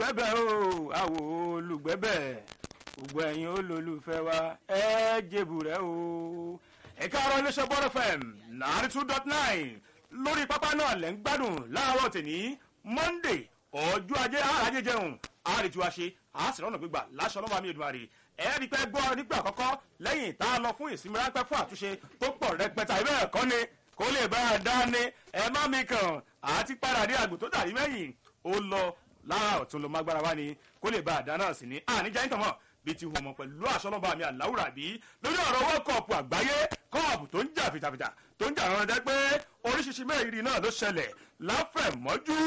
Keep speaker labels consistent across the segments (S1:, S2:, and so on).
S1: olùgbẹ́bẹ̀ o àwò olùgbẹ́bẹ̀ gbogbo ẹ̀yin olólùfẹ́ wa ẹ jèbù rẹ o ẹ̀ka ọ̀rọ̀ iléeṣẹ́ bọ́dọ̀ fm náírà two dot nine lórí pápá náà lẹ́ ń gbádùn láàárọ̀ tèmi monday ọjọ́ ajé àràjẹ jẹun àrètí ṣe àásìrọ́nà gbígbà láṣọ ọlọ́mọ àmì ìdùnnú àrè ẹ̀ẹ́dì pẹ́ gbọ́ nígbà àkọ́kọ́ lẹ́yìn tá a lọ fún ìsinmi ráńpẹ́ fún àtúnṣe tó pọ̀ rẹpẹtẹ àìbẹ́ ẹ̀kọ́ ni kó lè bá a dá ní ẹ má mi kàn àti padà dé àgbò tó dàrí mẹ́yìn ó lọ lára ọ̀tún ló mágbára wá ni kó lè bá a dá náà sí ni àníjà ń tàn mọ́ bí ti hùwà mọ̀ pẹ̀lú àṣọ ọlọ́mọ àmì àláwùrà bí lórí ọ̀rọ̀ world cup àgbáyé kọ́ọ̀pù tó ń jà fìtàfìtà tó ń jà rán dẹ́ pé oríṣiríṣi mẹ́rin náà ló ṣẹlẹ̀ láfẹ̀mọ́jú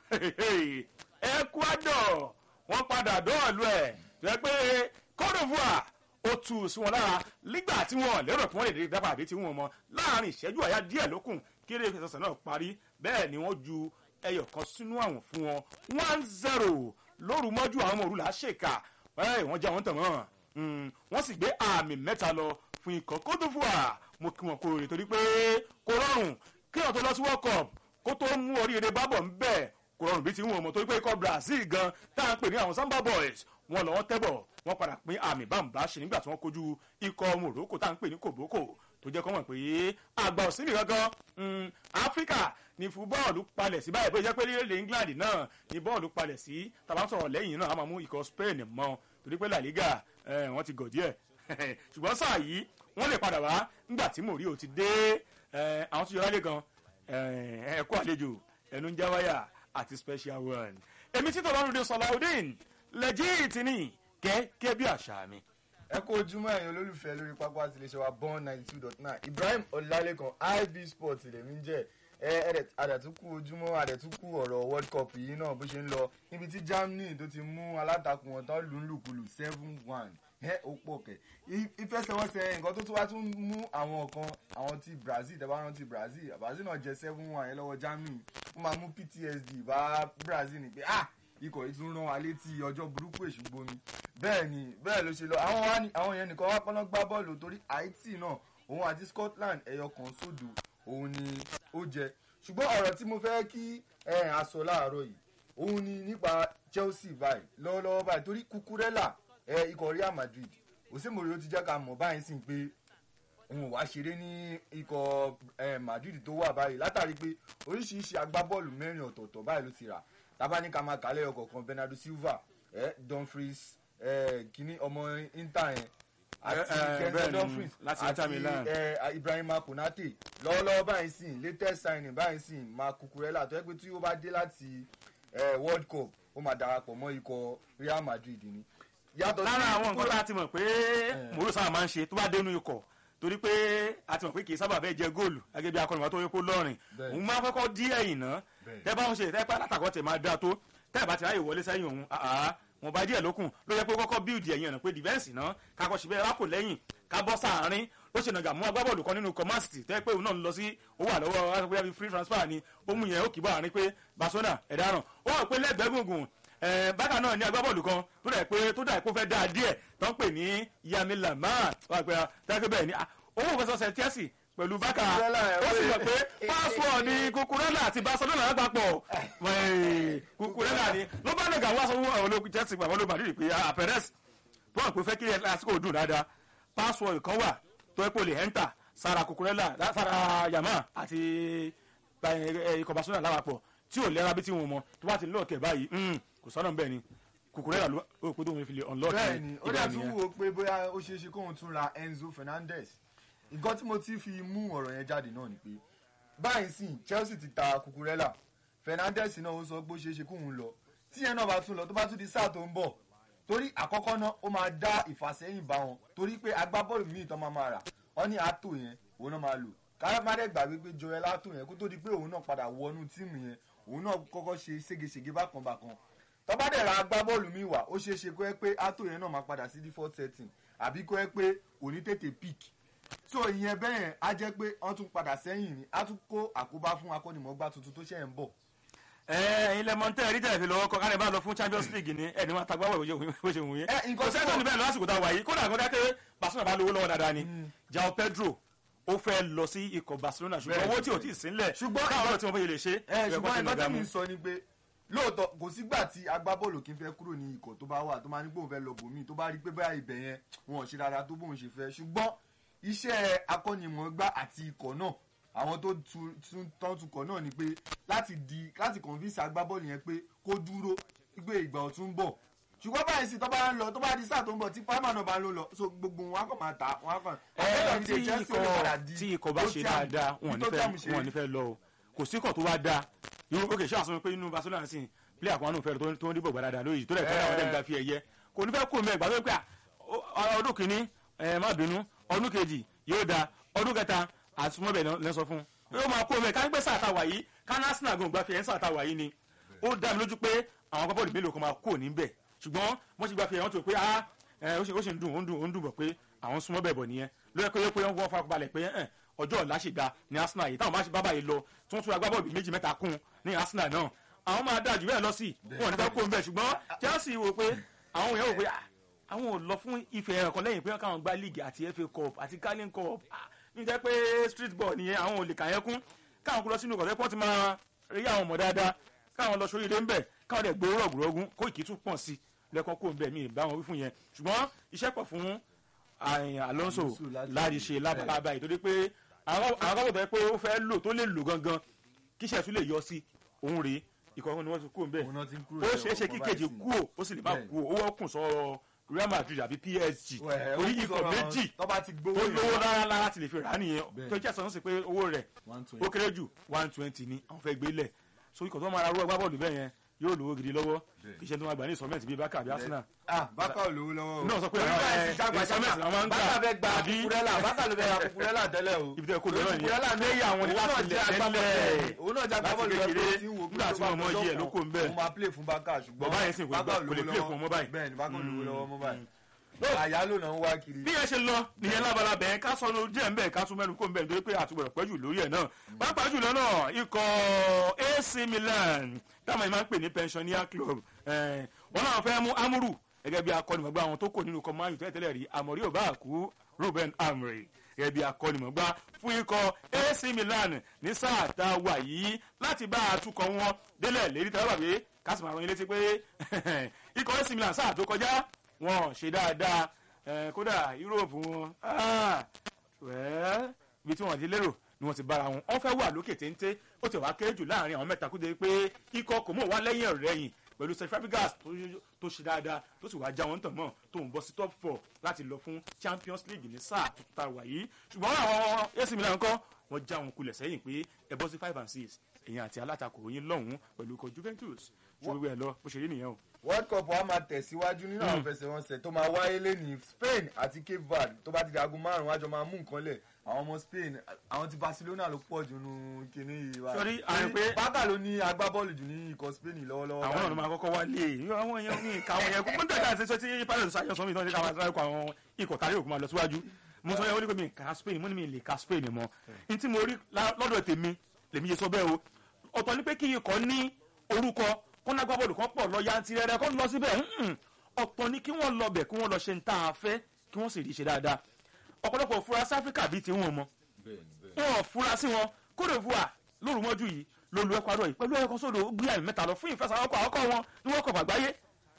S1: ecuador wọ́n padà dọ́ọ̀lù ẹ̀ tó yẹ pé cote divoire ó tu sí wọn lára nígbà tí wọn lérò pé wọn lè dé dábàá àbí tí wọn mọ láàrin ìṣẹ́jú àyá díẹ̀ lókùn kéré ìfẹsẹ̀sẹ̀ náà parí bẹ́ẹ̀ ni wọ́n ju ẹyọ kan sínú àwọn fún wọn one zero lóru mọ́jú àwọn ọmọ òrùlà ṣèkà ẹ̀ wọ́n já wọn tàn wọ́n wọ́n sì gbé àmì mẹ́ta lọ fún ikọ̀ cote divoire mo kí wọn kó rè torí pé kò rọrùn kí wọn tó lọ sí world cup kó tó mú oríire bábọ̀ ń bẹ̀ kò rọrùn bí ti ń wọ̀ mọ́ torí pé ikọ̀ brazil gan tá à ń pè ní àwọn samba boys wọn lọ́wọ́ tẹ́bọ̀ wọ́n padà pín àmì bámbá ṣe nígbà tí wọ́n kojú ikọ̀ morocco tá à ń pè ní kòbókò tó jẹ́ kọ́ mọ̀ pé àgbà òsínì gangan áfíríkà ní fún bọ́ọ̀lù palẹ̀ sí báyìí bó jẹ́ pé lílé england náà ní bọ́ọ̀lù palẹ̀ sí tàbá sọ̀rọ̀ lẹ́yìn náà a máa mú ikọ̀ spain mọ́ torí pé la liga wọ́n ti gọ̀ díẹ̀ ṣùgbọ́n sáà yìí wọ́n lè padà wá nígbà tí mòrí ò ti dé àwọn tó yọrá lé gan ẹ̀kọ́ àlejò ẹnu ń já wáyà àti special one èmi títọ́ lọ́rùn dé sọláudeen lẹ́jìtì ní gẹ́gẹ́ bí àṣà mi.
S2: ẹ kó ojúmọ́ ẹ̀yin olólùfẹ́ lórí pápá àti iléeṣẹ́ wa born ninety two dot nine ibrahim ọ̀làlẹ́kan ib sports lèmi ń jẹ́ ẹ àdẹ̀túnkù ojúmọ́ àdẹ̀túnkù ọ̀rọ̀ world cup yìí náà bó ṣe ń lọ níbi tí germany tó ti mú alátakùn wọn tán lù ń lùkulù seven one ẹ ó pọ̀ kẹ̀ ìfẹsẹ̀wọnsẹ̀ nǹkan tó tún wá tún mú àwọn kan àwọn ti brazil tẹ́ bá rántí brazil brazil náà jẹ seven one yẹn lọ́wọ́ germany wọ́n máa mú ptsd bá brazil ní pé ah ikọ̀ yìí tún rán wa létí ọjọ́ burúkú èṣù gbomi bẹ́ẹ̀ ni bẹ́ẹ̀ ló ṣe lọ àwọn wa ni àwọn yẹn nìkan wá pọ́nlọ́ gbá bọ́ọ̀lù torí haiti náà òun àti scotland ẹ̀yọ kan sódò òun ni ó jẹ ṣùgbọ́n ọ̀rọ̀ tí mo fẹ́ kí aṣọ láàárọ̀ yìí òun ni nípa chelsea báyìí lọ́wọ́lọ́wọ́ báyìí torí kukurela ikọ̀ real madrid òsèmòrè ó ti jẹ́ ká mọ̀ báyìí sí pé òun ò wá ṣeré ní ikọ̀ madrid tó wà báyìí látàrí pé oríṣiríṣi agbábọ́ọ̀lù mẹ́rin ọ̀tọ̀ọ̀tọ̀ báyìí ló ti rà tabani ká máa kálẹ̀ ọkọ̀ kan bernardo silva eh, dumfries eh, kínní ọmọ inter yẹn àti kẹ́ńtẹ́ dumfries àti eh, ibrahima konate lọ́wọ́lọ́wọ́ báyìí sìn latest signing báyìí sìn máa kukurela tó yẹ pé tí ó bá dé láti eh, world cup ó máa darapọ̀ mọ́ ikọ̀ real madrid ni.
S1: lára àwọn nǹkan tá a ti mọ̀ pé mòró sábà máa ń ṣe tó bá dénú ikọ̀ torí pé a ti mọ̀ pé kì í sábà bẹ́ẹ̀ jẹ góòlù gẹ́gẹ́ bí akọni wa tó yẹ kó lọ́rìn òun máa kọ́kọ́ dí ẹ̀yìn náà tẹ́ bá ń ṣe tẹ́ pé alátakọ̀ tẹ̀ máa dáa tó tẹ́ bá ti ráyè wọlé sẹ́yìn òun wọn bá díẹ̀ lókun ló yẹ pé kọ́kọ́ bíìdì ẹ̀yìn ọ̀nà pé dìfẹ́ǹsì náà kakọ́ ṣe bẹ́ẹ̀ rákò lẹ́yìn ká bọ́ sáàárín ó ṣe nàgà mú agbábọ́ọ̀lù kan nínú kọ́másìtì tẹ́ pé òun náà ń lọ sí ó wà lọ́wọ́ wáṣọ pé free transfer ni ó mú yẹn ó kì í bọ́ àárín pé barcelona ẹ̀dáràn ó wà pé lẹ́gbẹ̀ẹ́ gbùngbùn bákan náà ní agbábọ́ọ̀lù kan tó dà pé tó dà pé ó fẹ́ dáa díẹ̀ tó ń pè ní yamila maa wà pé tẹ́lẹ̀ bẹ́ẹ̀ ni owó òfẹsọ̀sẹ̀ chelsea pẹ̀lú bákà ó sì mọ̀ pé pásítọ̀ ni kukurela àti barcelona lápapọ̀ kukurela ni ló bá nàgà wá sọ́wọ́ àwọn ológun chelsea pàmò ló madrid pé àpẹrẹs tó hàn pé fẹ́ kí lásìkò dùn dáadáa pásítọ̀ kan wà tó ẹ́ pò lè ẹ́ńtà sára kukurela sára yamma àti ikọ̀ barcelona lápapọ̀ tí ò lẹ́ra bí tí wọn mọ tó bá ti lọ́ọ̀kẹ́ báyìí kò sọ́nà bẹ́ẹ̀ ni kukurela ló pé tó wọn fi lè unlock
S2: bẹ́ẹ̀ni ó dà tún wò pé bóyá ó ṣeé ṣe kóun tún ra enzo fernandez nǹkan tí mo ti fi mú ọ̀rọ̀ yẹn jáde náà ni pé báyìí sìn chelsea ti ta kukurela fernandez náà ó sọ pé ó ṣeé ṣe kóun lọ tí yẹn náà bá tún lọ tó bá tún di sáà tó ń bọ̀ torí àkọ́kọ́ náà ó máa dá ìfàsẹ́yìn bá wọn torí pé agbábọ́ọ̀lù míì tán máa máa rà wọ́n ní àtò yẹn òun náà máa lò káyọ̀mádẹ́ gbàgbé pé joel àtò yẹn kó tó di pé òun náà padà wọnú tíìmù yẹn òun náà kọ́kọ́ ṣe ségesège bákan bákan tọ́ba dẹ̀ ra agbábọ́ọ̀lù míì wá ó ṣeé ṣe kó ẹ pé àtò yẹn náà máa padà sí default setting àbí kó ẹ pé òní tètè pick so ìyẹn bẹ́ẹ̀ á jẹ́ pé wọ́n tún padà sẹ́yìn ni á tún kó àkóbá fún akọ́nìmọ̀gbá tuntun tó ṣẹ̀ ń bọ̀.
S1: ẹyin lẹmọ tẹ ẹ rí tẹ ẹ fi lọ́wọ́ kọ káni bá lọ fún champions league ni ẹni wọn tagbá wẹ̀ bó ṣe wù yẹn kò sẹ́ni tó ní bẹ́ẹ̀ lọ lásìkò tá a wà yìí kódà kódà pé barcelona bá lówó lọ́wọ́ dáadáa ni jao pedro ó fẹ́ lọ sí ikọ̀ barcelona ṣùgbọ́n owó tí ò tí ì sínlẹ̀
S2: ṣùgbọ́n
S1: káwọn ọ̀rọ̀ tí wọ́n fẹ́ lè ṣe
S2: ṣùgbọ́n ẹgbẹ́ tẹ̀mí sọ ni pé lóòótọ́ kò sígbà tí agbábọ́ọ̀lù kì í fẹ́ kúrò ní ikọ̀ tó bá wà tó máa ní pé òun fẹ́ lọ bòmíì tó bá rí pé báyà ibẹ̀ yẹn wọn ò ṣe dáadáa tó bóun ṣe fẹ́ ṣùgbọ́n iṣẹ́ akọ́nimọ̀ọ́gbá àti ikọ̀ náà àwọn tó tu- tún tán tukọ̀ náà ni pé láti di láti convince agbábọ́ọ̀lù yẹn pé kó dúró pé ìgbà ọ̀tún ń bọ̀ ṣùgbọ́n báyìí sì tó bá ń lọ tó bá di sáà tó ń bọ̀ tí pàmò náà bá ń lò lọ so gbogbo wọn á kàn máa ta wọn á kàn.
S1: ẹ
S2: àbẹ́lẹ̀
S1: tí
S2: ní Chelsea ó lè padà
S1: ikọ̀
S2: di
S1: tí ikọ̀ bá ṣe
S2: Tottenham.
S1: dáadáa wọn ò
S2: Bí
S1: ní
S2: Tottenham
S1: fẹ́
S2: ṣe
S1: wọn ò ní fẹ́ lọ o kò sí ikọ̀ tó bá dáa irú òkè ṣáà sọ pé inú Barcelona sì player kan náà fẹ́ tó- tó ń dìbò gbà dáadáa lóyìí tó lẹ̀ fẹ́ àwọn ẹ̀dẹ́gbà fi ẹ̀yẹ kò ní fẹ́ kó mẹ́ ìgbà tó ń pẹ́ à, ọdún kìíní ẹ má bínú ọdún kejì yóò da ọdún kẹta àtúmọ̀bẹ̀ lẹ́ sọ fún un yóò máa kó mẹ́ ká ní pẹ́ sáà tá a wà yìí ká ní Arsenal gan gbà fi ẹ̀ ń sáà tá a wà yìí ni ó dá mi lójú pé àwọn agbábọ́ọ̀lù mélòó kan máa kó níbẹ̀ ṣùgbọ́n wọ́n ti gbà fi ẹ̀ wọ́n tó pé ah ẹ, ó sì ó sì ń dùn ó ń dùn ó ń dùn bọ̀ pé àwọn súnmọ́ bẹ̀ bọ̀ nìyẹn lóyẹ pé pé wọ́n fọ́ balẹ̀ pé ẹ̀, ọjọ́ ọ̀la ṣì ga ní Arsenal yìí táwọn bá ṣe bábà yìí lọ tí wọ́n tún agbábọ́ọ̀lù méjì mẹ́ta kún ní Arsenal náà àwọn máa dáa jù bẹ́ẹ̀ lọ sí wọn ò ní fẹ́ kó ń bẹ̀ ṣùgbọ́n Chelsea wò pé àwọn èèyàn wò pé ah, àwọn ò lọ fún ife ẹ̀rọ kan lẹ́yìn pé káwọn gba league àti FA Cup àti Carling Cup ah, ní jẹ́ pé street ball nìyẹn àwọn ò lè kà yẹn kún káwọn kú lọ sínú ọ̀gọ̀dẹ́ pọ́n ti máa rí àwọn ọmọ dáadáa káwọn lọ sórí ilé ń bẹ̀ káwọn dẹ̀ gbowó rọ̀gùrọ̀gùn kó ìkí tún pọ̀ sí lẹ́kọ̀ọ́ kó ń bẹ̀ mí bá wọn wí fún yẹn ṣùgbọ́n iṣẹ́ pọ̀ fún àyìn Alonso
S2: Alonso láti-
S1: láti ṣe lábàlábà yìí torí pé àwọn àwọn akọ́kọ̀ tó yẹ pé ó fẹ́ lò tó lè lò gangan kíṣẹ́ tún lè yọ sí òun rèé ikọ̀ ọ̀hún ni wọ́n ti kó ń bẹ̀
S2: òun náà ti ń kúrò
S1: ó
S2: lẹ́wọ̀n
S1: ṣeé ṣe
S2: kan
S1: kí
S2: báyìí
S1: kejì
S2: sí.
S1: kú ò ó sì lè má
S2: Bẹ́ẹ̀.
S1: kú ò ó wọ́kùn sọ Real Madrid àbí PSG
S2: Wẹ̀, ó
S1: orí
S2: kù
S1: ikọ̀
S2: sọ́ra wọn.
S1: méjì
S2: tó bá ti gbówó
S1: ó
S2: yẹn
S1: lówó
S2: wá.
S1: rárá rárá ti lè fi rà á nìyẹn
S2: Bẹ́ẹ̀.
S1: tó jẹ́ sọ́nù sí pé owó rẹ̀
S2: 120.
S1: ó kéré jù one twenty ni àwọn fẹ́ gbé lẹ̀ so ikọ̀ tó máa ra rú ẹgbẹ́ bọ́ọ̀lù bẹ́ẹ̀ yẹn yóò lówó gidi lọ́wọ́
S2: Bẹ́ẹ̀.
S1: kì í ṣe tó máa gbà ní ìsọmẹ́ntì bíi bákà àbí Arsenal
S2: ah bákà ò lówó lọ́wọ́ o.
S1: náà sọ pé
S2: Orí
S1: àwọn,
S2: báyìí
S1: ẹ,
S2: ti jágba
S1: installment
S2: jágba.
S1: làwọn máa ń gbà.
S2: bákà fẹ́ gba
S1: Àbí-
S2: kukurela bákà ló fẹ́ ra kukurela tẹ́lẹ̀ o.
S1: ibi tẹ́ kó lọ náà
S2: Kukurela
S1: nìyẹn
S2: ní
S1: lẹ́yìn àwọn ní
S2: òun
S1: láti
S2: náà
S1: lẹ̀
S2: jẹ́ agbábọ́ọ̀lù
S1: tẹ́lẹ̀
S2: òun náà jẹ́
S1: láti
S2: agbábọ́ọ̀lù
S1: kékeré,
S2: tó ti ń wo pé
S1: nígbà
S2: tó
S1: tí
S2: bá
S1: wọ́n mọ
S2: fọjọ́
S1: yí ẹ̀ ló
S2: kan,
S1: kó ń bẹ̀.
S2: òun máa play fún bákà ṣùgbọ́n
S1: Bàbá yẹn sì kò
S2: Bákà ò
S1: kò lè
S2: lówó
S1: play
S2: lọ́wọ́.
S1: fún ọmọ báyìí.
S2: bẹ́ẹ̀ ni bákà ò lówó lọ́wọ́ mọ́ báyìí.
S1: No.
S2: àyà ló náà ń wá kiri.
S1: bí ẹ ṣe lọ nìyẹn lábala bẹ́ẹ̀ ká sọnù díẹ̀ ń bẹ̀ ká tún mẹ́nu kó ń bẹ̀ nítorí pé àtúbọ̀rọ̀ pẹ́jù lórí ẹ̀ náà pàápàá jùlọ náà ikọ̀ AC Milan táwọn yìí máa ń pè ní pensioner club eh, wọn náà fẹ́ mú amúrù gẹ́gẹ́ bí akọ́nimọ̀gbá àwọn tó kò nínú ikọ̀ Man U tẹ́lẹ̀ rí àmọ̀rí ò bá kú Ruben Amorim gẹ́gẹ́ bí akọ́nimọ̀gbá fún ikọ̀ AC Milan ní sáà tá a wà yìí láti bá àtúkọ̀ wọn délẹ̀ lérí tẹ́lẹ̀ bàbí kásìmọ̀ àwọn ilé ti pé ikọ̀ AC Milan sáà tó kọjá wọn ṣe dáadáa eh, kódà Europe wọn ah, well, ibi tí wọ́n ti lérò ni wọ́n ti bára wọn wọ́n fẹ́ wà lókè téńté ó ti wá kéré jù láàrin àwọn mẹ́ta kúndé pé ikọ̀ kò mọ̀ wá lẹ́yìn ọ̀rẹ́yìn pẹ̀lú Sir Fabregas tó tó ṣe dáadáa tó sì wá já wọn tàn mọ́ tó ń bọ́ sí top four láti lọ fún Champions League ní sáà tó ta wà yìí ṣùgbọ́n àwọn AC Milan kọ́ wọ́n já wọn kulẹ̀ sẹ́yìn pé ẹ bọ́ sí five and six èyàn àti alátakò yín lọ́hùn-ún pẹ̀lú ikọ̀ Juventus ṣé gbogbo ẹ̀ lọ bó ṣe rí nìyẹn o.
S2: world cup wa máa tẹ̀síwájú nínú àwọn fẹsẹ̀wọnsẹ̀ tó máa wáyé lẹ́ni spain àti cape verde tó bá ti di aago márùn-ún àjọ máa mú nǹkan lẹ̀ àwọn ọmọ spain àwọn ti barcelona ló pọ̀ jù nínú kinní yìí wa
S1: Sorry, àrùn pé-
S2: bákà ló ní agbábọ́ọ̀lù jù ní ikọ̀ spain lọ́wọ́lọ́wọ́
S1: àwọn náà ló máa kọ́kọ́ wálé àwọn èèyàn ní ìka àwọn èèyàn kó gbọ́dọ̀ àti ṣe tí pilot sáyẹn sọ mi tí wọ́n ti ká máa kọ àwọn ikọ̀ tàrí òkú máa lọ síwájú mo sọ yẹn wọ́n ní pé mi kà Spain mo ní mi lè ka Spain mọ́ n tí mo rí lá- lọ́dọ̀ tèmi lèmi yẹ sọ bẹ́ẹ̀ o ọ̀tọ̀ ni pé kí ikọ̀ ní orúkọ kó ná gbábọ́ọ̀lù kan pọ̀ lọ yantirẹrẹ kó lọ síbẹ̀ mm-mm. ọ̀tọ̀ ni kí wọ́n lọ bẹ̀ kí wọ́n lọ ṣe ń tá a fẹ́ kí wọ́n sì rí i ṣe dáadáa ọ̀pọ̀lọpọ̀ fura sí Áfíríkà bíi tiwọn mọ́ wọn ò fura sí wọn Côte d'Ivoire lóru mọ́jú yìí ló lu Ecuador yìí pẹ̀lú ẹ̀kọ́ sódò ó gbé àmì mẹ́ta lọ fún ìfẹsàwọ́kọ̀ àkọ́kọ́ wọn ní wọ́n kọ̀ fàgbáyé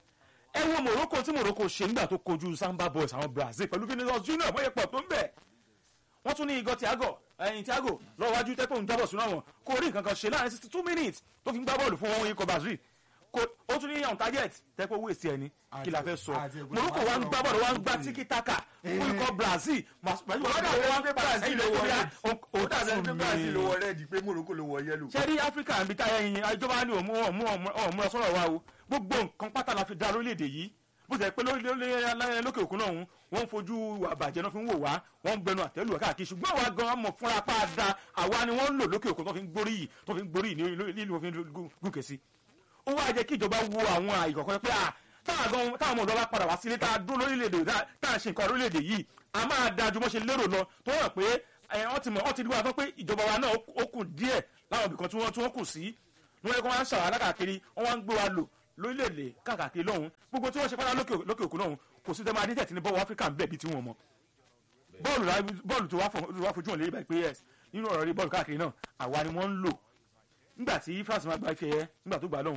S1: ẹ wo Morocco tí Morocco ṣe nígbà tó kojú Samba Boys àwọn Brazil pẹ̀lú Vinicius Junior bóyá pọ̀ tó ń bẹ̀ wọ́n tún ní igọ̀ Thiago ẹyin Thiago lọ́wọ́ wájú tẹ́kọ̀ ń jábọ̀ sínú àwọn kó rí nǹkan kan ṣe láàrin sixty two minutes tó fi ń gbá bọ́ọ̀lù fún wọn ikọ̀ Brazil kò ó tún ní on target tẹ́kọ̀ owó èsì ẹni kí la fẹ́ sọ
S2: àti ẹ̀gbọ́n
S1: Morocco wa ń gbá bọ́ọ̀lù wa ń gbá tiki taka fún ikọ̀ Brazil Brazil
S2: ó dàbí
S1: wa
S2: ẹni pé brazil ló wọ red ó
S1: ó
S2: dàbí ẹni pé brazil ló
S1: mi
S2: wọ red pé morocco ló wọ yellow.
S1: ṣe rí áfíríkà níbi táyà yín ìjọba ní òmú òmú òmú ọsọrọ wa o gbogbo nǹkan pátá la fi dá lórílẹ̀‐èdè yìí bó ṣe pé lórí- lórí- lókè òkun náà wọ́n ń fojú ìwà àbàjẹ́ náà fi ń wò wá wọ́n ń gbẹnu àtẹ́lù wá káàkiri ṣùgbọ́n àwa gan mọ̀ fúnra pa da àwa ni wọ́n ń lò lókè òkun tó fi ń gbórí yìí tó fi ń gbórí yìí ní- nílùú òfin gúnkè sí ó wá jẹ́ kí ìjọba wo àwọn àìkọ̀kọ́ pé à táwọn gan- táwọn ọmọ ọ̀dọ́ bá padà wá sílé tá a dúró lórílẹ̀‐èdè tá tá a ṣe nǹkan lórílẹ̀‐èdè yìí a máa da ju bó ṣe lérò lọ tó hàn pé ẹ, wọ́n ti mọ̀ wọ́n ti rí wa tán pé ìjọba wa náà ó kù díẹ̀ láwọn ibìkan tí wọ́n tí wọ́n kù sí wọ́n yẹ kó wọ́n á ṣàwọn alákàkiri wọ́n wá ń gbé wa lò lórílẹ̀‐èdè káàkiri lọ́hùn gbogbo tí wọ́n ṣe pátá lókè lókè òkun lọ́hùn kò sí tẹ́lẹ̀ adétẹ̀ tí ní bọ́ọ̀lù áfíríkà ń bẹ̀ bí tí wọ́n mọ̀ bọ́ọ̀lù la- bọ́ọ̀lù tó wá fọ- tó wá fojú hàn lé ibà pé yes nínú ọ̀rọ̀ rí bọ́ọ̀lù káàkiri náà àwa ni wọ́n ń lò nígbà tí France máa gba ife yẹ nígbà tó gbà lọ́hùn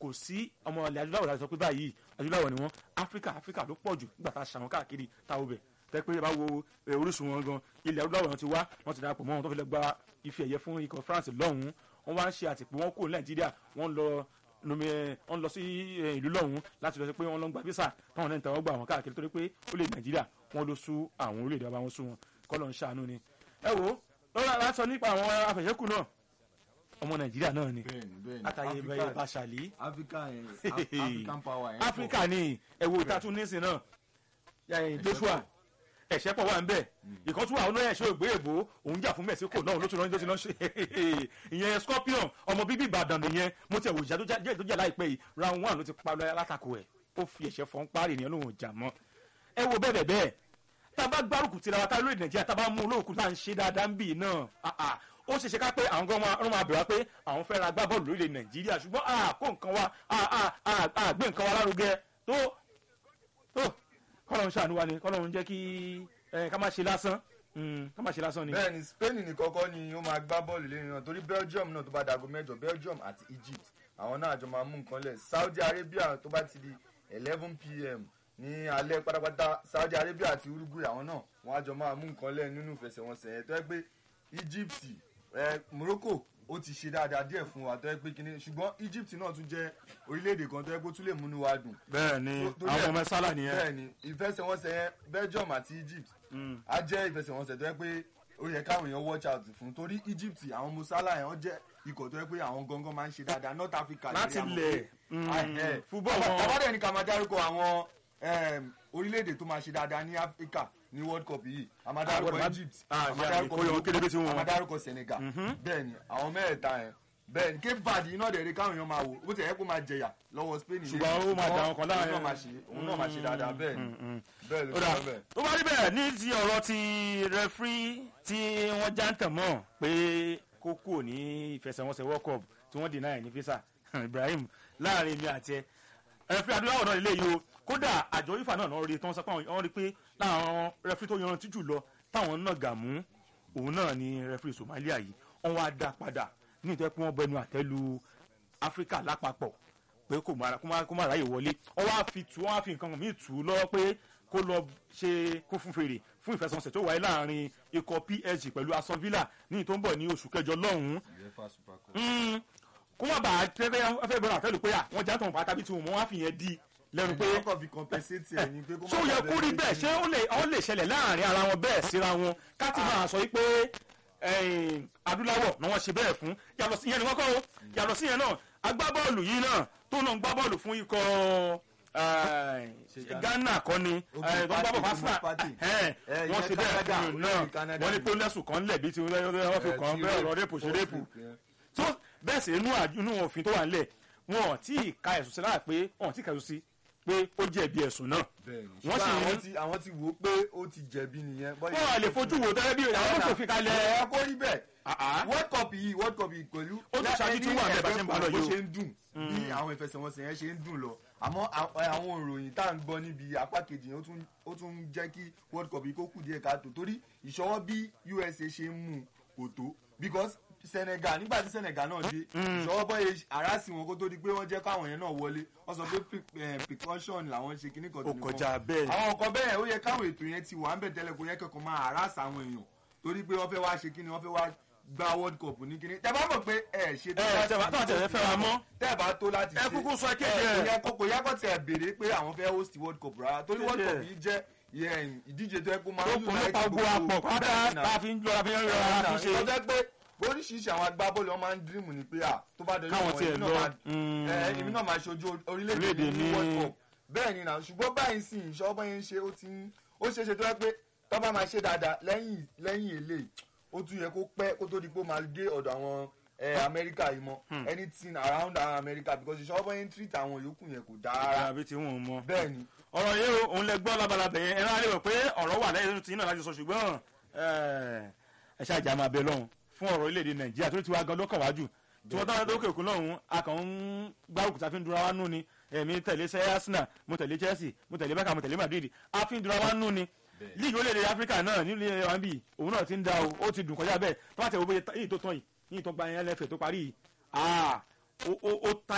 S1: kò sí ọmọ ilẹ̀ adúláwọ̀ láti sọ pé báyìí adúláwọ̀ ni wọ́n áfíríkà áfíríkà ló pọ̀ jù nígbà tá a ṣàwọn káàkiri táwọn bẹ̀ tẹ́ pé bá wo eh, orísun wọn gan ilẹ̀ adúláwọ̀ wọn ti wá wọ́n ti darapọ̀ mọ́ wọn tó fi lọ gba ife ẹ̀yẹ fún ikọ̀ France lọ́hùn-ún wọ́n wá ń ṣe àtìpó wọn kúrò ní nàìjíríà wọ́n lọ nomi ẹ wọ́n lọ sí eh, ìlú lọ́hùn-ún láti lọ sí pé wọ́n lọ ń gba visa táwọn náà ń tẹ̀wọ́ gbà wọn káàkiri torí pé ó lè nàìjíríà wọ́n ló sú àwọn orílẹ̀-èdè ọba wọn sú wọn kọ́ lọ́n ṣàánú ni ẹ wo lọ́la láti sọ nípa àwọn afẹ̀yẹ́kù náà ọmọ nàìjíríà náà ni
S2: bẹ́ẹ̀ni bẹ́ẹ̀ni
S1: látàyè bẹ́ẹ̀ bàṣàlì
S2: africa yẹn Af- african power yẹn pọ̀.
S1: áfíríkà ni ẹ̀wò tá a tún nísìn náà yàyìn joshua ẹ̀ṣẹ́ pọ̀ wà ń bẹ̀ ìkan tún wà ọ̀nà ẹ̀ṣẹ́ ògbé èbó òun jà fún mexico náà ló tún lọ́ọ́ ló ṣe ìyẹn scorpion ọmọ bíbí ìbàdàn nìyẹn mo ti ẹ̀wò ìjà tó jà- tó jà láìpẹ́ yìí round one ló ti pa lọ́ọ́ alátakò ẹ̀ ó fi ẹ̀ṣẹ́ fọ́n parí ènìyàn lóhùn ìjà mọ́ ẹ wo bẹ́ẹ̀ bẹ́ẹ̀ tá a bá gbárùkù tira wa tá a lóye nàìjíríà tá a bá mú olóòkú tá a ń ṣe dáadáa ń bì náà ah, ah, ó ṣe ṣe ká pé àwọn gan máa máa bẹ̀rẹ̀ wá pé àwọn fẹ́ ra gbá bọ́ọ̀lù lórílẹ̀ nàìjíríà ṣùgbọ́n a kó nǹkan wa a a a a gbé nǹkan wa lárugẹ tó tó kọ́lọ́run ṣàánú wa ni kọ́lọ́run jẹ́ kí ẹ, ká má ṣe lásán Mm, ká má ṣe lásán ni.
S2: bẹ́ẹ̀ni spain ní kọ́kọ́ ni ó máa gbá bọ́ọ̀lù lẹ́yìn náà torí belgium náà tó bá dago mẹ́jọ belgium àti egypt àwọn náà àjọ máa mú nǹkan lẹ̀ saudi arabia tó bá ti di eleven pm ní alẹ́ pátápátá saudi arabia àti uruguay àwọn náà wọ́n àjọ máa mú nǹkan lẹ̀ nínú ìfẹsẹ̀wọnsẹ̀ yẹn tó yẹ pé egypt eh, morocco ó ti ṣe dáadáa díẹ̀ fún wa tó yẹ pé kíní ṣùgbọ́n egypt náà tún jẹ́ orílẹ̀-èdè kan tó yẹ pé ó tún lè múnú wa dùn
S1: bẹ́ẹ̀ ni
S2: tó- tó
S1: àwọn
S2: jẹ́-
S1: ọmọ sálà nìyẹn.
S2: bẹ́ẹ̀ni ìfẹsẹ̀wọnsẹ̀ yẹn belgium àti egypt
S1: Mm.
S2: á jẹ́ ìfẹsẹ̀wọnsẹ̀ tó yẹ pé ó yẹ káwọn èèyàn watch out fún torí egypt àwọn musala yẹn wọ́n jẹ́ ikọ̀ tó yẹ pé àwọn gangan máa ń ṣe dáadáa north africa
S1: láti lẹ̀ mm, football wọn.
S2: tàbádẹ́ ní ká máa dárúkọ àwọn em, orílẹ̀-èdè tó máa ṣe dáadáa ní africa ní world cup yìí a máa dárúkọ
S1: Ah,
S2: egypt
S1: ah,
S2: a máa
S1: ṣe
S2: dárúkọ
S1: àmì kóyọ kélébé tí wọn.
S2: a máa dárúkọ senegal bẹ́ẹ̀ni àwọn mẹ́ẹ̀ta yẹn bẹ́ẹ̀ni cape verde iná dẹ̀ rí káwọn èèyàn máa wò bó ti yẹ kó máa jẹyà lọ́wọ́ spain yìí.
S1: Ṣùgbọ́n ó máa dà wọn kan láàrin-
S2: òun náà máa ṣe òun náà máa ṣe dáadáa bẹ́ẹ̀ ni bẹ́ẹ̀ ló
S1: ó dà
S2: sọ bẹ́ẹ̀.
S1: tó bá rí bẹ́ẹ̀ ní ti ọ̀rọ̀ ti rẹfrí tí wọ́n já ń tàn mọ́ pé kó kúrò ní ìfẹsẹ̀wọnsẹ̀ world cup tí wọ́n dènà ẹ̀ ní fisa ibrahim láàrin mi àti ẹ rẹfrí adúláwọ̀ náà lélẹ́yìí o kódà àjọ ifá náà náà rí tí wọ́n sọ pé àwọn rí pé láwọn rẹfrí tó yanrantí jù lọ táwọn náà gà mú òun náà ni rẹfrí somalia yìí wọ́n wá dá padà ní ìtẹ́ pé wọ́n bẹnu àtẹ́lu áfíríkà lápapọ̀ pé kò má kó má kó má ráyè wọlé wọ́n wá fi tù wọ́n wá fi nǹkan míì tù ú lọ́wọ́ pé kó lọ ṣe kó fún fèrè fún ìfẹsẹ̀wọnsẹ̀ tó wáyé láàrin ikọ̀ psg pẹ̀lú aston villa ní tó ń bọ̀ ní oṣù kẹjọ lọ́hùn-ún
S2: uefa super cup.
S1: Mm, kó má bàa tẹ́tẹ́ afẹ́ bẹ̀rẹ̀ àtẹ́lù pé à wọ́n já tọ̀hún pátá bí tí wọ́n wá fi yẹn di lẹ́nu pé
S2: wọ́n kàn fi compensate ẹ̀ ní pé kó má
S1: ṣé ó yẹ
S2: dàbí
S1: kó rí
S2: ẹni
S1: bẹ́ẹ̀
S2: tí-
S1: ṣé ó lè ó lè ṣẹlẹ̀ láàrin ara wọn bẹ́ẹ̀ síra wọn ká ti máa sọ wípé ẹ̀yìn, adúláwọ̀ ni wọ́n ṣe bẹ́ẹ̀ fún yàtọ̀ sí ìyẹn ni wọ́n kọ́ o yàtọ̀ sí ìyẹn náà agbábọ́ọ̀lù yìí náà tó náà ń gbá bọ́ọ̀lù fún ikọ̀
S2: Ṣe Ghana.
S1: Ghana kọ́ ni
S2: Ogun
S1: ẹ̀, tó ń gbá bọ́ọ̀lù
S2: Party,
S1: fásitì
S2: Ogun Party.
S1: ẹ̀,
S2: Eh,
S1: wọ́n
S2: ìyẹn
S1: ṣe bẹ́ẹ̀
S2: Canada,
S1: fún un náà
S2: olórí Canada
S1: wọ́n ní
S2: ni.
S1: pé lẹ́sùn kan lẹ̀ bí ti wọ́n fi
S2: Eh,
S1: kàn
S2: tí
S1: bẹ́ẹ̀
S2: rape,
S1: ọ̀rọ̀ rẹ́pù ṣe
S2: false
S1: rẹ́pù
S2: rape, yeah.
S1: tó bẹ́ẹ̀ sì inú àj- inú òfin tó wà nílẹ̀ wọn ò tí ì ka ẹ̀sùn sí lára pé wọn ò tí ì ka ẹ̀sùn sí pé ó jẹ̀bi ẹ̀sùn náà
S2: bẹ́ẹ̀ni
S1: wọ́n sì
S2: ṣùgbọ́n àwọn
S1: ń
S2: ti àwọn ti wò ó pé ó ti jẹ̀bi nìyẹn. bọ́yá-
S1: wọn ò lè fojú wo tẹ́lẹ̀ bí àwọn òṣòfin kalẹ̀
S2: ẹ kó rí bẹ́ẹ̀
S1: àá
S2: world cup yìí world cup yìí pẹ̀lú
S1: Ó tún ṣáájú tí wà bẹ́ẹ̀ bá ṣe ń bá lọ
S2: bó
S1: yìí o.
S2: ṣe ń dùn bí àwọn ìfẹsẹ̀wọnsẹ̀ yẹn ṣe ń dùn lọ àmọ́ à- àwọn ìròyìn tá à ń gbọ́ níbi apá kejì yẹn ó tún- ó tún ń jẹ́ kí world cup yìí kó kù díẹ̀ káàtó torí ìṣọwọ́ bí usa ṣe ń mú kò tó because senegal nígbà tí senegal náà dé ìṣọwọ́ bọ́ yẹ àrásì wọn kó tó di pé wọ́n jẹ́ káwọn yẹn náà wọlé wọ́n sọ pé pre- eh, precaution làwọn ṣe kíní kan tó
S1: ó
S2: nìkan
S1: kọjá bẹ́ẹ̀
S2: àwọn nǹkan bẹ́ẹ̀ ó yẹ káwọn ètò yẹn ti wà ń bẹ̀ tẹ́lẹ̀ kó yẹ kẹ́kọ̀ọ́ máa harass àwọn èèyàn torí pé wọ́n fẹ́ wá ṣe kíni wọ́n fẹ́ wá gba world cup ní kíni tẹ́ bá mọ̀ pé ẹ ṣe tó
S1: ẹ
S2: láti-
S1: tẹ́ bá- tó àti ẹ̀ fẹ́ wa mọ́.
S2: tẹ́ bá tó láti
S1: ẹ
S2: ṣe
S1: kúkú sọ kéde
S2: ẹ, kò
S1: ẹ
S2: yẹ kó kò yẹ kó tẹ̀ béèrè pé àwọn fẹ́ host world cup rárá torí world
S1: Kéde
S2: cup
S1: ẹ̀.
S2: yìí jẹ́ ìyẹn ìdíje tó yẹ kó máa
S1: ó kún nípa gbogbo apọ̀ pátá tá a fi ń lọ a fi ń lọ a fi ń ṣe
S2: ìtọ́jẹ́ pé oríṣiríṣi àwọn agbábọ́ọ̀lù wọn máa ń dream ní pé à tó bá dọ̀jú
S1: Káwọn
S2: àwọn
S1: tiẹ̀
S2: èmi náà
S1: lọ,
S2: máa-
S1: mm.
S2: ẹ, èmi náà máa ṣojú orílẹ̀-èdè
S1: Orílẹ̀-èdè
S2: ní
S1: ní-
S2: world cup bẹ́ẹ̀ ni náà ṣùgbọ́n báyìí sì ìṣọ́ bá yẹn ṣe ó ti ń ó ṣeé ṣe tó yẹ pé tó bá máa ṣe dáadáa lẹ́yìn lẹ́yìn eléyìí ó tún yẹ kó pẹ́ kó tó di pé ó máa dé ọ̀dọ̀ àwọn ẹ, amẹ́ríkà yìí mọ́ anything around àwọn amẹ́ríkà because ìṣọ́ bá yẹn treat àwọn yòókù yẹn kò dáa rárá
S1: àbí tí wọn ò mọ.
S2: bẹ́ẹ̀ ni
S1: ọ̀rọ̀ yìí o òun lẹ gbọ́ labalábẹ̀ yẹn ẹ̀rọ alẹ́ rò pé ọ̀rọ̀ wà lẹ́yìn tí náà láti sọ ṣùgbọ́n ẹ ṣáà jà máa bẹ lọ́hùn fún ọ̀rọ̀ orílẹ̀-èdè nàìjíríà tó ti wá gan lọ́kàn wájú tí wọ́n táwọn lókè òkun lọ́hùn a kàn ń gbárùkù tá a fi ń dura wá nú ni èmi tẹ̀lé sẹ́ arsenal mo tẹ̀lé chelsea mo tẹ̀lé beckham mo tẹ̀lé madrid a fi ń dura wá nú ni líìgì orílẹ̀-èdè áfíríkà náà nílùú wọn bí òun náà ti ń da o ó ti dùn kọjá bẹ́ẹ̀ tó bá tẹ̀ wọ́n bẹ́ẹ̀ yìí tó tán yìí yìí tó gba yẹn lẹ́fẹ̀ẹ́ tó parí yìí ah ó ó ó táyà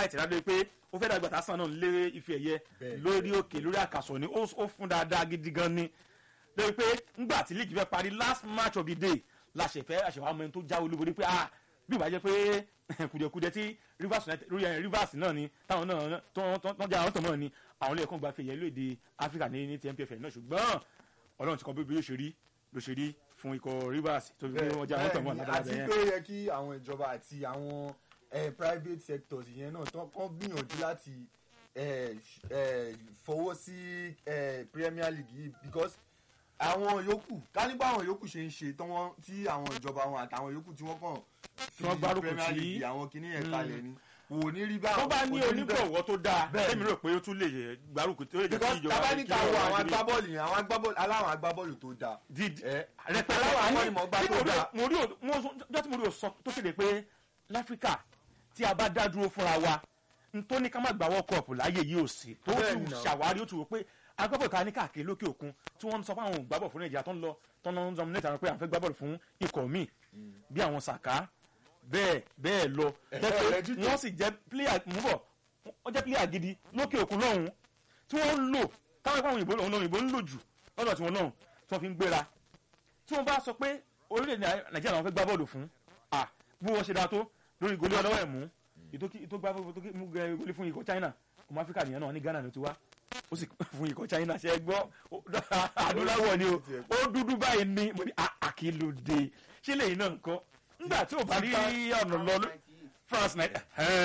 S1: bright ládé pé ó fẹ́ dàgbà tásán náà lé ife ẹ̀yẹ
S2: Bẹ́ẹ̀,
S1: lórí òkè lórí àkàsọ̀ ni ó ó fún dáadáa gidi gan ni lórí pé ńgbà tí league fẹ́ parí last match of the day la ṣe fẹ́ àṣewà ọmọ ẹni tó jáwé olúborí pé ah bí ìbá jẹ́ pé kùdìẹ̀kudẹ tí rivers united rí ẹ rivers náà ni táwọn náà tó tó jẹ́ àwọn tó mọ̀ ni àwọn ilé ẹ̀kọ́ gba fi ẹ̀yẹ lóde africa ní ní ti npfl náà ṣùgbọ́n ọlọ́run ti kọ́ bí bí yóò ṣe rí ló ṣe rí fún ikọ̀ rivers tó fi pé wọ́n jẹ́ àwọn tó mọ̀
S2: Bẹ́ẹ̀ni,
S1: lábẹ́lábẹ́
S2: àti
S1: yẹn.
S2: pé ó yẹ kí àwọn ìjọba àti àwọn eh, private sectors yẹn náà tán kán gbìyànjú láti eh, ṣ- eh, fọwọ́ sí eh, premier league yìí because àwọn yòókù ká nípa àwọn yòókù ṣe ń ṣe tán wọ́n- tí àwọn ìjọba wọn àtàwọn yòókù tí wọ́n kàn
S1: Tí wọ́n gbárùkù
S2: premier
S1: tì.
S2: league àwọn kinní yẹn
S1: Mm.
S2: kalẹ̀ ni wò ní rí báwọn
S1: tó bá ní
S2: kò rí bẹ́ẹ̀.
S1: onígbọ̀wọ́ tó dáa
S2: Bẹ́ẹ̀ni.
S1: tẹ́mi rò pé ó tún lè gbárùkù tó lè jẹ́ kí
S2: because
S1: ìjọba
S2: tábà ní
S1: kí
S2: ká wo
S1: ọ̀rọ̀
S2: àwọn
S1: ajé-
S2: agbábọ́ọ̀lù yẹn àwọn agbábọ́ọ̀lù aláwọn agbábọ́ọ̀lù tó dáa
S1: dídì
S2: ẹ
S1: rẹpẹtẹ
S2: aláwọ̀
S1: àní
S2: akọ́nimọ̀ọ́gbá
S1: tí
S2: tó
S1: mo rí
S2: dáa.
S1: mo rí o- mo sọ- jọ́ tí mo rí o sọ tó kéde pé láfíríkà tí a bá dá dúró fúnra wa n tó ní ká má gbà world cup láyé yìí ò sí tó
S2: Bẹ́ẹ̀ni
S1: ti
S2: náà.
S1: ṣàwárí ó ti wò pé agbábọ̀ ta ní káàkiri lókè òkun tí wọ́n ń sọ fún àwọn ògbábọ̀ fún nàìjíríà tó ń lọ tó ń lọ níta pé àwọn fẹ́ gbábọ̀ fún ikọ̀ míì bí àwọn sàká bẹ́ẹ̀ bẹ́ẹ̀ lọ
S2: Ẹ-
S1: jẹ́ pé
S2: ẹ jíjẹ.
S1: wọ́n sì jẹ́ player mú bọ̀ wọ́n jẹ́ player gidi lókè òkun lọ́hùn tí wọ́n ń lò táwọn ìpàwọn òyìnbó lòun òyìnbó ń lò jù lọ́dọ̀ tí wọ́n náà tí wọ́n fi ń gbéra tí wọ́n bá sọ pé orílẹ̀-èdè nàìjíríà làwọn fẹ́ gbá bọ́ọ̀lù fún à bí wọ́n ṣe dáa tó lórí goli ọlọ́wọ́ ẹ̀ mú ìtò gbá tó mú goli fún ikọ̀ china ọmọ áfíríkà nìyẹn náà ní ghana ló ti wá ó sì fún ikọ̀ china ṣe é gbọ́ adúláwọ̀ ni o ó dúdú báyìí ní mo ní àkìlódé ṣé lẹ́yìn náà nǹkan nígbà tí ò bá rí ọ̀nà lọ ló- france ninety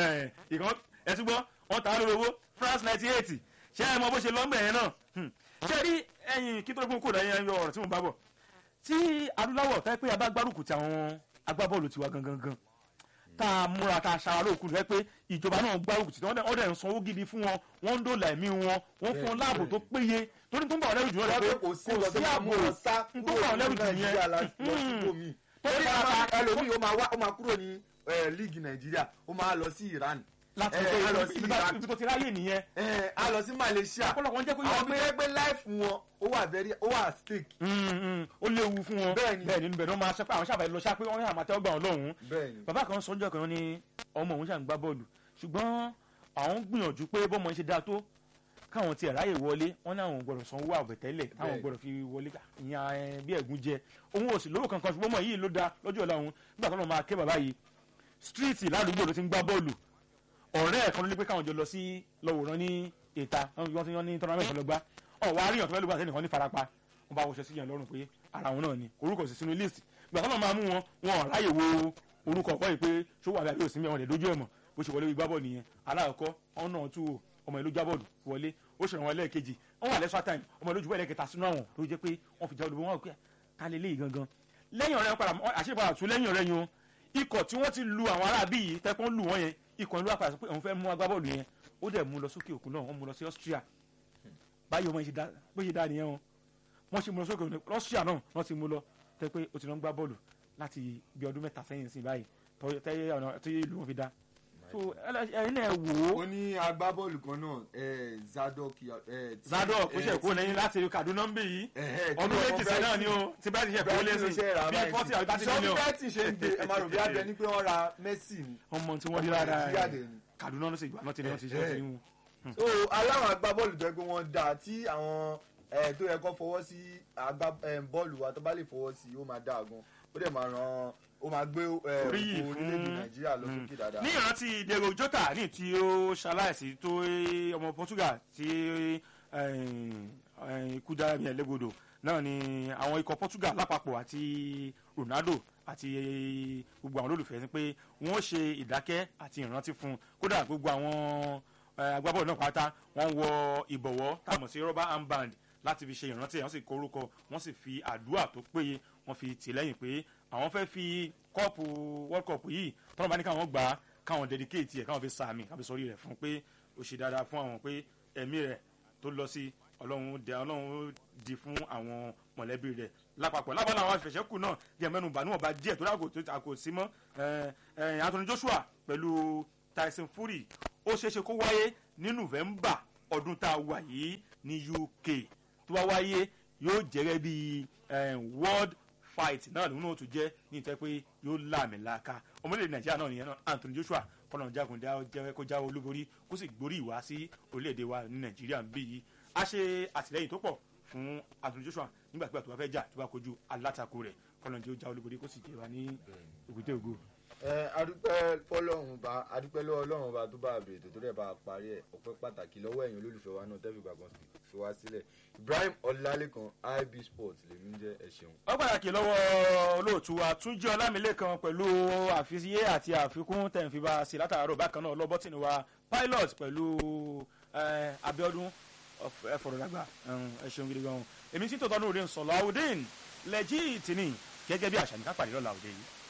S1: ìkan ẹtú gbọ́ wọ́n ta á lórí owó france ninety eight ṣé ẹ mọ bó ṣe lọ́gbẹ̀ yẹn náà Hmm. ṣé rí ẹyin kí tó gbóhùn kò dáyẹn yọ ọ̀rọ̀ tí mo bá bọ̀ tí adúláwọ̀ fẹ́ pé abágbárùkù ti àwọn agbábọ́ọ̀lù tiwa gangan gan tá a múra tá a ṣara lóòkù rẹ pé ìjọba náà gbárùkù tí wọ́n dẹ̀- wọ́n dẹ̀ ń sanwó gidi fún wọn wọ́n ń dòlà ẹ̀mí wọn wọ́n fún wọn láàbò tó péye torí tó ń bà wọ́n lẹ́rù jù lọ rẹ pé
S2: kò sí ọ̀dọ́ máa mú wọn sá
S1: n tó bà wọ́n lẹ́rù jù
S2: nàìjíríà lọ
S1: yẹn
S2: síbòmí.
S1: torí
S2: torí
S1: ara
S2: ẹlòmíì ó máa wá ó máa kúrò ní eh, líìgì nàìjíríà ó máa lọ sí iran
S1: láti
S2: Eh,
S1: pé
S2: a lọ sí
S1: ibi
S2: Iran.
S1: tó- ibi tó ti ráyè nìyẹn
S2: Eh, a lọ sí malaysia
S1: ọ̀pọ̀lọpọ̀ ń jẹ́ kó yẹ
S2: àwọn
S1: pé
S2: bí wọ́n gbé láìfù wọn ó wà very ó wà at stake.
S1: Mm, mm, ó léwu fún wọn
S2: Bẹ́ẹ̀ni.
S1: bẹ́ẹ̀ nínú bẹ́ẹ̀ ni wọ́n máa ṣẹ́pẹ́ àwọn sábà lọ ṣápẹ́ wọ́n ní àmàtẹ́ ọgbà wọn lọ́hùn-ún
S2: bẹ́ẹ̀ni
S1: bàbá kan sọ́njọ́ kan ní ọmọ òun ṣàn gbá bọ́ọ̀lù ṣùgbọ́n àwọn ń gbìyànjú pé bọ́mọ ń ṣe dáa tó káwọn tiẹ̀ ráyè wọlé wọ́n ní àwọn ò gbọ́dọ̀ sanwó àbẹ̀tẹ́lẹ̀ táwọn ò
S2: Bẹ́ẹ̀.
S1: gbọ́dọ̀ fi wọlé ìyẹn ẹ, bí ẹ̀gún jẹ òun ò sì lówó kankan ṣùgbọ́n ọmọ yìí ló da lọ́jọ́ ọ̀la òun nígbà tó lọ́ máa ké bàbá yìí stíríìtì ládùúgbò ló ti ń gbá bọ́ọ̀lù ọ̀rẹ́ ẹ̀ kan ló ní pé káwọn jọ lọ sí lọ́wọ́rán ní ìta wọ́n ti yan ní tọ́nàmẹ́tì lọ́gbá ọ̀ wá ríyàn tó fẹ́ lùgbà sẹ́nìkan ní farapa wọ́n bá wọṣọ síyàn lọ́rùn pé ara wọn náà ni orúkọ sì sínú list ìgbà tó náà máa mú wọn wọn ò ráyè wo orúkọ ọ̀pọ̀ yìí pé ṣó wà lábẹ́ òsínmi àwọn ìdójú ẹ̀mọ̀ bó ṣe wọlé wí gbábọ̀ nìyẹn aláàkọ́ ọ̀nà tú o ọmọ ìlú jábọ̀dù wọlé ó ṣèrànwọ́ ẹlẹ́ẹ̀kejì wọ́n wà lẹ́sọ̀ time ọmọ ìlú jùbọ́ ẹlẹ́kẹta sínú àwọn tó jẹ́ pé wọ́n fi já olùbọ̀ wọn pé ká lè léyìí gangan lẹ́yìn ọ̀rẹ́ padà àṣepadà tún lẹ́yìn ọ̀rẹ́ yẹn o ikọ̀ tí wọ́n ti lu àwọn aráàbí yìí tẹ́pọ́n lù wọ́n yẹn ikọ̀ ìlú àpàdé sọ pé òun fẹ́ mú agbábọ́ọ̀lù yẹn ó dẹ̀ mú lọ sókè òkun náà wọ́n mú lọ sí Austria báyìí ọmọ yìí ṣe dá bó ṣe dá nìyẹn o wọ́n ṣe mú lọ sókè òkun Austria náà wọ́n ti mú lọ tẹ́ pé ó ti lọ ń gbá bọ́ọ̀lù láti bí ọdún mẹ́ta sẹ́yìn sí báyìí tọ́- tẹ́ ọ̀nà tí ìlú wọn fi dá so ẹlẹ́- ẹ̀yin náà wò ó
S2: ó ní agbábọ́ọ̀lù kan náà eh, zadok eh, tí-
S1: Zadok ó
S2: eh,
S1: ṣe kó lẹ́yìn láti Kaduna ń bì yìí
S2: eh, tí
S1: ọdún
S2: ọmọ
S1: méjì sẹ́yìn náà ni
S2: Brighton-
S1: o tí bá ti ṣe kó
S2: Brighton
S1: lé
S2: ló
S1: sí
S2: ṣe rà
S1: bí
S2: báyìí
S1: forty àbí thirty
S2: sí.
S1: million
S2: Sọ bí Brighton ṣe ń gbé ẹ máa rò bí abẹ ní pé wọ́n ra Messi ni.
S1: ọmọ tí wọ́n rí lára
S2: Nàìjíríà
S1: ẹ̀
S2: dẹ̀ ni.
S1: Kaduna ló sì gbà náà ti ní wọ́n ti ṣe ọtí wọn.
S2: so aláwọn agbábọ́ọ̀lù tó yẹ pé wọ́n dáa tí àwọn eh, tó yẹ kó fọwọ́ sí agbá eh, bọ́ọ̀lù wa tó bá lè fọwọ́ sí ó máa dáa gan ó dẹ̀ máa ràn ó máa gbé eh,
S1: Oríyìn
S2: ògo
S1: fún-
S2: orílẹ̀-èdè Nàìjíríà lọ sókè dáadáa.
S1: ní ìrántí Diego Jota ní tí ó ṣaláìsí tó ọmọ Portugal tí ikú dára bí ẹlẹ́gbọdọ̀ náà ni àwọn ikọ̀ Portugal lápapọ̀ àti Ronaldo àti gbogbo àwọn olólùfẹ́ ni pé wọ́n ṣe ìdákẹ́ àti ìrántí fún un kódà gbogbo àwọn eh, agbábọ́ọ̀lù náà pátá wọ́n wọ ìbọ̀wọ́ táwọn sí rubber armband láti fi ṣe ìrántí ẹ̀ wọ́n sì korúkọ wọ́n sì fi àdúrà tó péye wọ́n fi tì lẹ́yìn pé àwọn fẹ́ fi kọ́ọ̀pù world cup yìí tọ́nà bá ní káwọn gbà á káwọn dedicate ẹ̀ káwọn fi sàmì káwọn fi sọrí rẹ̀ fún pé ó ṣe dáadáa fún àwọn pé ẹ̀mí rẹ̀ tó lọ sí ọlọ́run dẹ ọlọ́run di fún àwọn mọ̀lẹ́bí rẹ̀ lápapọ̀ lábàlá àwọn àfẹsẹ̀kù náà díẹ̀ mẹ́nu bà níwọ̀nba díẹ̀ tó dàgbò tó àkò sí mọ́ ẹ̀, ẹ̀, Anthony Joshua pẹ̀lú Tyson Fury ó ṣeéṣe kó wáyé ní November ọdún tá a wà yìí ní UK tó bá wáyé yóò jẹ́rẹ́ bí world fight náà lòun náà tún jẹ́ ní ìtẹ́ pé yóò láàmì láàka ọmọlẹ́dẹ̀ Nàìjíríà náà nìyẹn náà Anthony Joshua kọ́nà jagun kó jáwé olúborí kó sì gborí ìwá sí orílẹ̀-èdè wa ní nàìjíríà ń bí yìí a ṣe àtìlẹ́yìn tó pọ̀ fún Anthony Joshua nígbàgbà tó bá fẹ́ jà tó bá kojú alátakò rẹ̀ kọ́nà jẹ́ ó jáwé olúborí kó sì jẹ́ wa ní èbúté ògo.
S2: ẹ adúpẹ́ fọlọ́run bá adúpẹ́ lọ́wọ́ ọlọ́run bá tó bá bèrè tó tó dẹ̀ bá parí ẹ̀ ọpẹ́ pàtàkì lọ́wọ́ ẹ̀yin olólùfẹ́ wa náà tẹ́fì gbàgbọ́n fi wá sílẹ̀ Ibrahim Ọlálékan IB Sports lèmi ń jẹ́ ẹ ṣeun.
S1: ó pàtàkì lọ́wọ́ olóòtú wa Túnjí Ọlámilékan pẹ̀lú àfisíyé àti àfikún tẹ̀ǹfìbá sí látàárọ̀ bákan náà lọ́bọ́tìnì wa pilot pẹ̀lú Abíọ́dún ẹ̀fọ̀rọ̀dàgbà ẹ ṣeun gidi gan-an èmi tí tòótọ́ ní òde ń sọ̀lọ́ àwòdìn lẹ́jì tìní gẹ́gẹ́ bí àṣà ní ká pàdé lọ́la òde yìí.